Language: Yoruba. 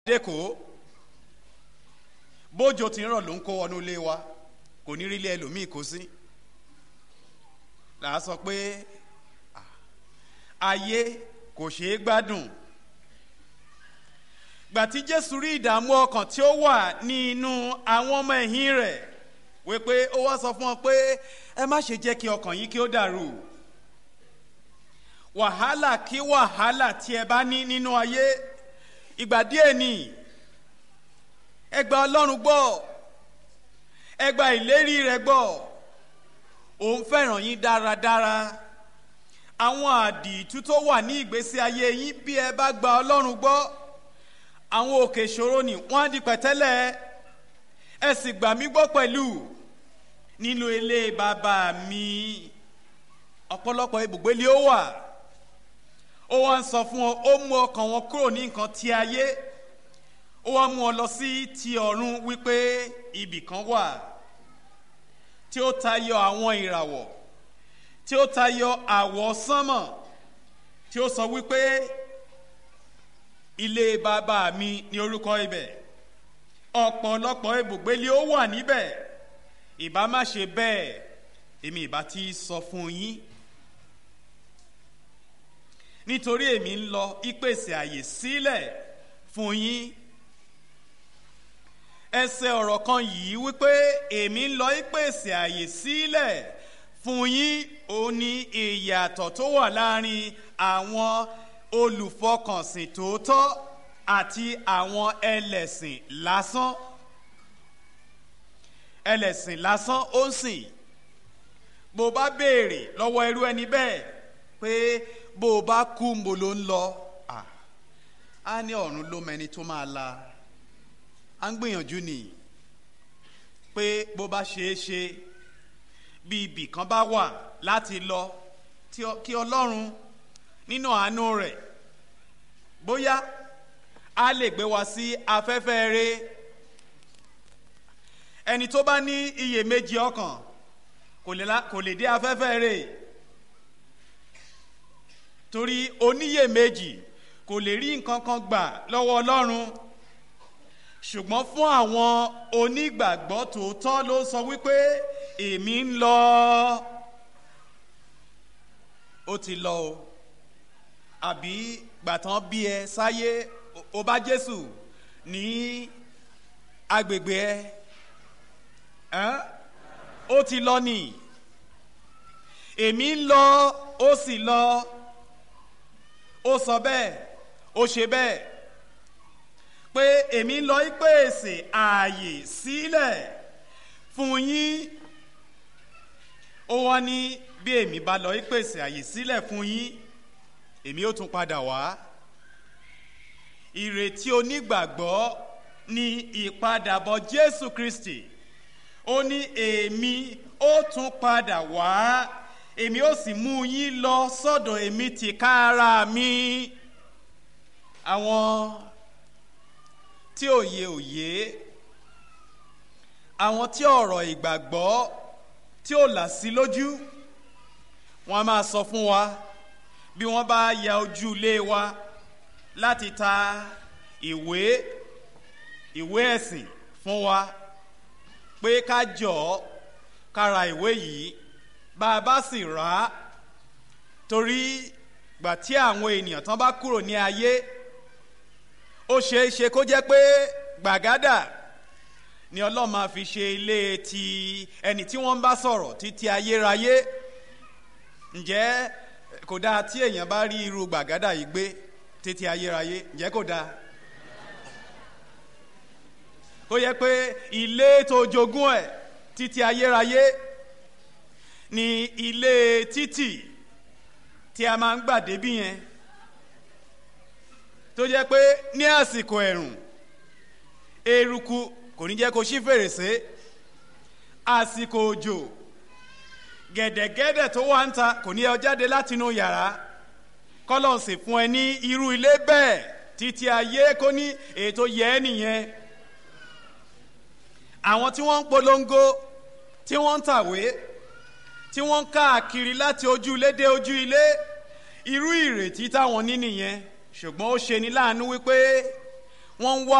dẹ́kọ̀ bójò tí ń rọ̀ ló ń kó wọnú ilé wa kò ní rí ilé ẹlòmíì kó sí là á sọ pé ayé kò ṣeé gbádùn gbà tí jésù rí ìdààmú ọkàn tí ó wà ní inú àwọn ọmọ ẹ̀yìn rẹ̀ wípé ó wá sọ fún wọn pé ẹ má ṣe jẹ́ kí ọkàn yín kí ó dàrú wàhálà kí wàhálà tí ẹ bá ní nínú ayé ìgbà díẹ̀ ni ẹ gba ọlọ́run gbọ́ ẹ gba ìlérí rẹ̀ gbọ́ òun fẹ́ràn yín dáradára àwọn àdìtú tó wà ní ìgbésí ayé yín bí ẹ bá gba ọlọ́run gbọ́ àwọn òkè ìṣòro ni wọ́n á di pẹ̀tẹ́lẹ̀ ẹ sì gbà mí gbọ́ pẹ̀lú nínú ilé bàbá mi ọ̀pọ̀lọpọ̀ ibùgbé lé ó wà ó wá ń sọ fún ọ ó mú ọkàn wọn kúrò ní nǹkan ti ayé ó wá mú ọ lọ sí ti ọ̀run wípé ibì kan wà tí ó tayọ àwọn ìràwọ̀ tí ó tayọ àwọ̀ sánmọ̀ tí ó sọ wípé ilé bàbá mi ní orúkọ ibẹ̀ ọ̀pọ̀lọpọ̀ ibùgbé lé ó wà níbẹ̀ ìbá má ṣe bẹ́ẹ̀ èmi ìbá ti sọ fún yín nítorí èmi ń lọ ìpèsè àyè sílẹ̀ fún yín ẹsẹ̀ ọ̀rọ̀ kan yìí wípé èmi ń lọ ìpèsè àyè sílẹ̀ fún yín ó ní ìyàtọ̀ tó wà láàrin àwọn olùfọkànsìn tòótọ́ àti àwọn ẹlẹ́sìn lásán ẹlẹ́sìn lásán ó ń sìn bó bá béèrè lọ́wọ́ irú ẹni bẹ́ẹ̀ pé bó o bá kú mo ló ń lọ á ní ọ̀run ló mẹni tó máa la à ń gbìyànjú ni pé bó bá ṣeé ṣe bí ibì kan bá wà láti lọ kí ọlọ́run nínú àánú rẹ̀ bóyá a lè gbé wa sí afẹ́fẹ́ rẹ̀ ẹni tó bá ní iyèméjì ọkàn kò lè dé afẹ́fẹ́ rẹ̀ torí oníyèméjì kò lè rí nǹkan kan gbà lọ́wọ́ ọlọ́run ṣùgbọ́n fún àwọn onígbàgbọ́ tòótọ́ ló sọ wípé èmi ń lọ ó ti lọ o àbí gbàtàn bí ẹ sáyé o bá jésù ní agbègbè ẹ ó ti lọ nì èmi ń lọ ó sì lọ ó sọ bẹ́ẹ̀ ó ṣe bẹ́ẹ̀ pé èmi ń lọ ìpèsè ààyè sílẹ̀ fún yín ó wá ní bí èmi bá lọ ìpèsè ààyè sílẹ̀ fún yín èmi ó tún padà wá ìrètí onígbàgbọ́ ní ìpadàbọ̀ jésù kristi ó ní èmi ó tún padà wá èmi ó sì mú yín lọ sọ́dọ̀ èmi tìkára mi àwọn tí òye òye àwọn tí ọ̀rọ̀ ìgbàgbọ́ tí ò là sí lójú wọ́n á máa sọ fún wa bí wọ́n bá ya ojú ilé wa láti ta ìwé ìwé ẹ̀sìn fún wa pé ká jọ ká ra ìwé yìí bá a bá sì rà á torí gbà tí àwọn ènìyàn tán bá kúrò ní ayé ó ṣeé ṣe kó jẹ́ pé gbàgádà ni ọlọ́run máa fi ṣe ilé ti ẹni tí wọ́n ń bá sọ̀rọ̀ títí ayérayé ǹjẹ́ kò dáa tí èèyàn bá rí irú gbàgádà yìí gbé títí ayérayé ǹjẹ́ kò dáa kó yẹ pé ilé tó jogún ẹ̀ títí ayérayé ni ilé títì tí a máa ń gbà débí yẹn tó jẹ́ pé ní àsìkò ẹ̀rùn eruku kò ní jẹ́ kó ṣí fèrèsé àsìkò òjò gẹ̀dẹ̀gẹ̀dẹ̀ tó wà ń ta kò ní ẹ jáde látinú yàrá kọ́lọ̀ sì fún ẹ ní irú ilé bẹ́ẹ̀ títí ayé kó ní ètò yẹ ẹ́ nìyẹn àwọn tí wọ́n ń polongo tí wọ́n ń tàwé tí wọ́n ń káàkiri láti ojú ilé dé ojú ilé irú ìrètí táwọn ní nìyẹn ṣùgbọ́n ó ṣe ní láàánú wípé wọ́n ń wá